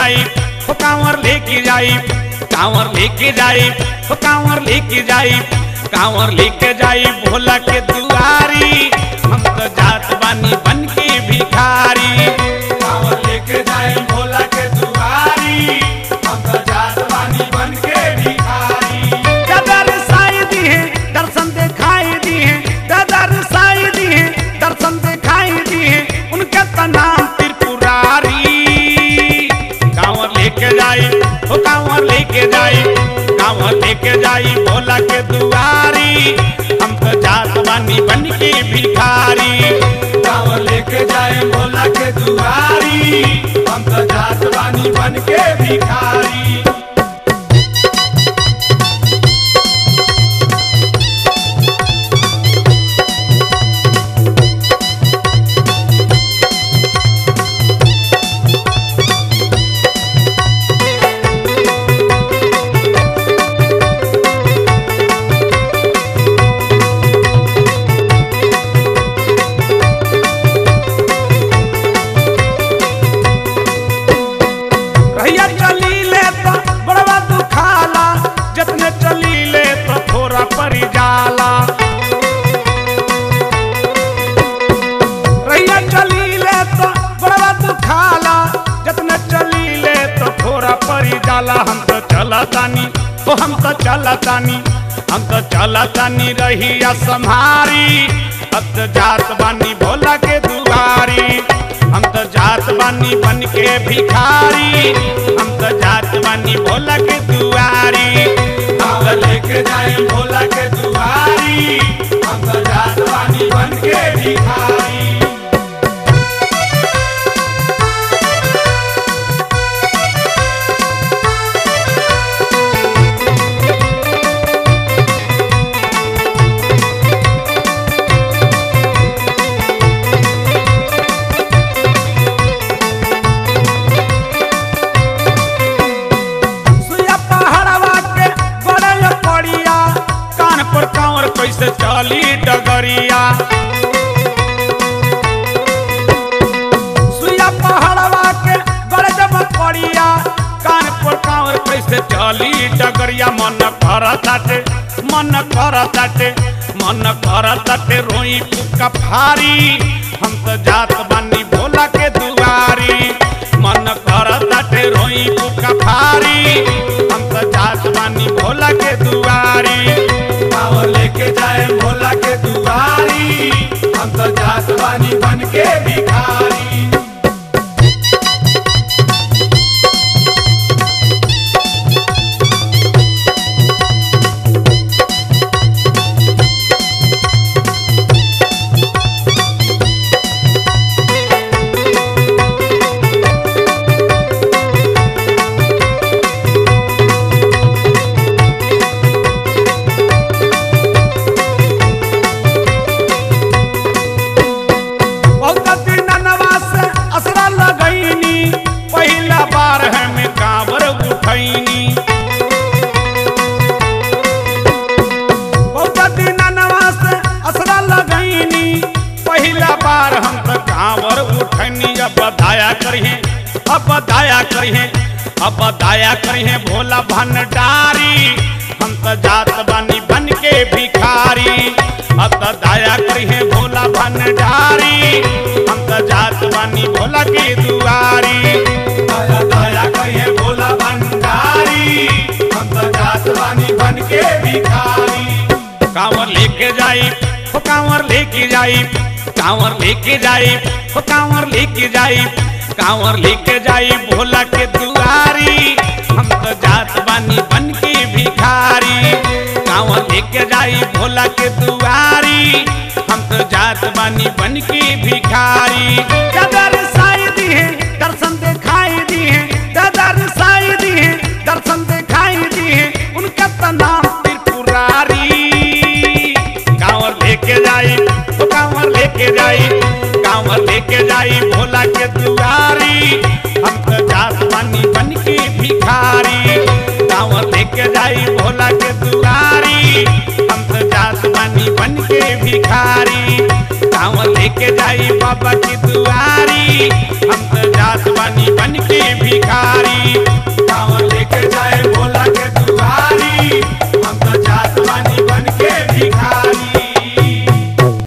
जाई हो कांवर लेके जाई कांवर लेके जाई हो कांवर लेके जाई कांवर लेके जाई भोला के दुआरी हम तो जात बानी बन के भिखारी कांवर लेके जाए भोला के दुआरी हम तो जात बानी बन के भिखारी दादर साई दी है दर्शन दिखाई दी है दादर साई दी है दर्शन दिखाई दी है उनका तो नाम त्रिपुरारी कांवर लेके जाई ओ कांवर लेके जाई कांवर लेके जाई भोला के दुआरी हम तो जात बानी बन के भिखारी कांवर लेके जाए भोला के दुआरी हम तो जात बानी बन के भिखारी रहिया चली ले तो बड़वा दुखाला जितने चली ले तो थोड़ा परी जाला रहिया चली ले तो बड़वा दुखाला जितने चली ले तो थोड़ा परी जाला हम तो चला तानी ओ हम तो चला तानी हम तो चला तानी रहिया संहारी अब तो जात बानी भोला के दुआरी हम तो जात बानी बन के भिखारी हम तो जात बानी भोला के दुआरी कांवर लेके जाए भोला के दुआरी हम तो जात बानी बन के भिखारी सुया पहाड़वा के बड़े पड़िया कान पर कांवर कैसे चली डगरिया सुया पहाड़वा के बड़े जब पड़िया कान पर कांवर कैसे चली डगरिया मन करताटे मन करताटे मन करताटे रोई पुका फारी हम तो जात बानी भोला के दुआरी मन करताटे रोई पुका फारी हम तो जात बानी भोला के दुआरी कांवर लेके जाए भोला के दुआरी हम तो जात बानी बन के भिखारी बहुत दिन नवास असरा लगैनी पहिला बार हम कांवर उठैनी बहुत दिन नवास असरा लगैनी पहिला बार हम तो कांवर उठैनी अब दाया करिहे अब दाया करिहे अब दाया करिहे भोला भंडारी हम तो जात बानी बन के भिखारी अब तो दाया करिहे भोला भंडारी हम तो जात बानी भोला के दुआरी दया दया कहिए भोला भंडारी हम तो जात बानी बन के भिखारी कांवर लेके जाई हो कांवर लेके जाई कांवर लेके जाई हो कांवर लेके जाई कांवर लेके जाई भोला के दुआरी हम तो जात बानी बन के भिखारी कांवर लेके जाई भोला के दुआरी हम तो जात बानी बन के भिखारी दादर साई दी है दर्शन दिखाई दी है दादर साई दी है दर्शन दिखाई दी है उनका तो नाम त्रिपुरारी कांवर लेके जाई तो कांवर लेके जाई कांवर लेके जाई भोला के दुआरी हम तो जात बानी बन के भिखारी कांवर लेके जाई भोला के दुआरी हम तो जात बानी बन के भिखारी कांवर लेके जाई बाबा की दुआरी हम तो जात बानी बन के भिखारी भिखारी